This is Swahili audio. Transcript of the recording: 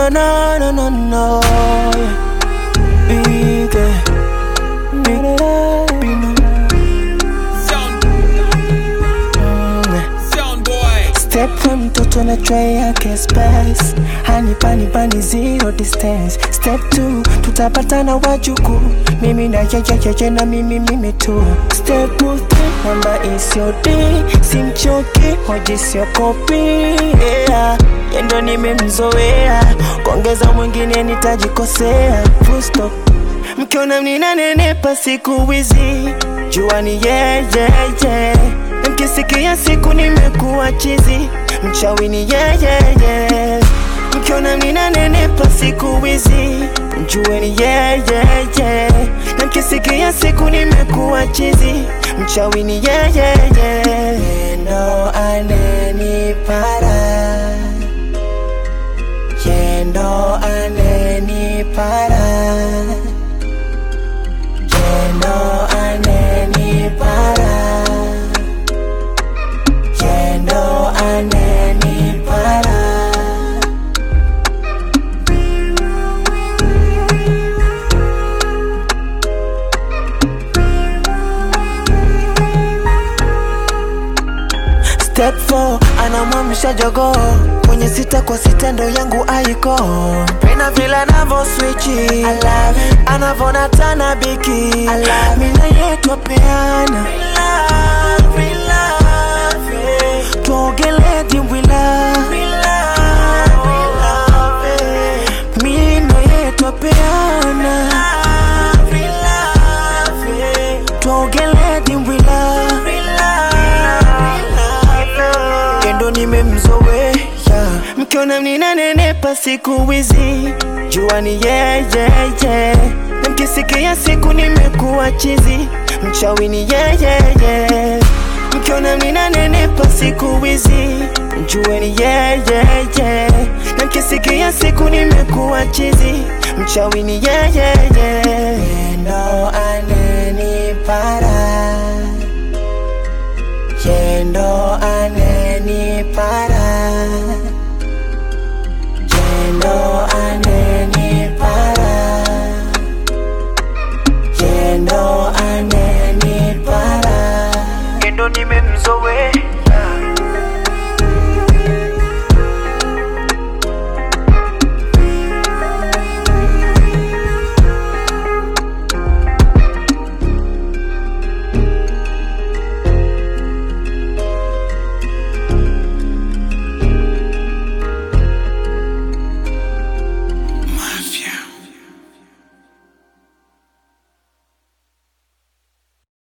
no, no, no, no, no. Big, eh, big, big, Sound, mm. sound boy. Step one mtoto na tray yake space hani pani pani zero distance Step two tutapatana wajuku mimi na yeyeyeye na mimi mimi tu Step three namba isiodi simchoki hoji sio kopi yeah. Yendo nimemzoea kuongeza mwingine nitajikosea Full stop mkiona mninanenepa siku hizi jua ni yeye yeah, yeah. Mkisikia siku nimekuwa chizi mchawi ni yeye yeah. Mkiona mninanenepa siku hizi mjue ni yeye yeah. Na mkisikia siku nimekuwa chizi mchawi ni yeye yeah. Ndo anenipara Yendo anenipara Yendo anenipara Yendo anenipara Step 4 anamwamsha jogoo kwenye sita kwa sita ndo yangu aiko pena vile anavo swichi anavona tana biki mina yetu apeana tuogele dimbwila mino yetu apeana tuogele dimbwila kendo nimemzoea mkiona mninanenepa siku hizi jua ni yeye yeah, yeah. na mkisikia siku nimekuwa chizi mchawi ni yeye yeah. mkiona mninanenepa siku hizi jue ni yeye yeah. na mkisikia siku nimekuwa chizi mchawi ni yeye yeah. ndo anenipara Yendo anenipara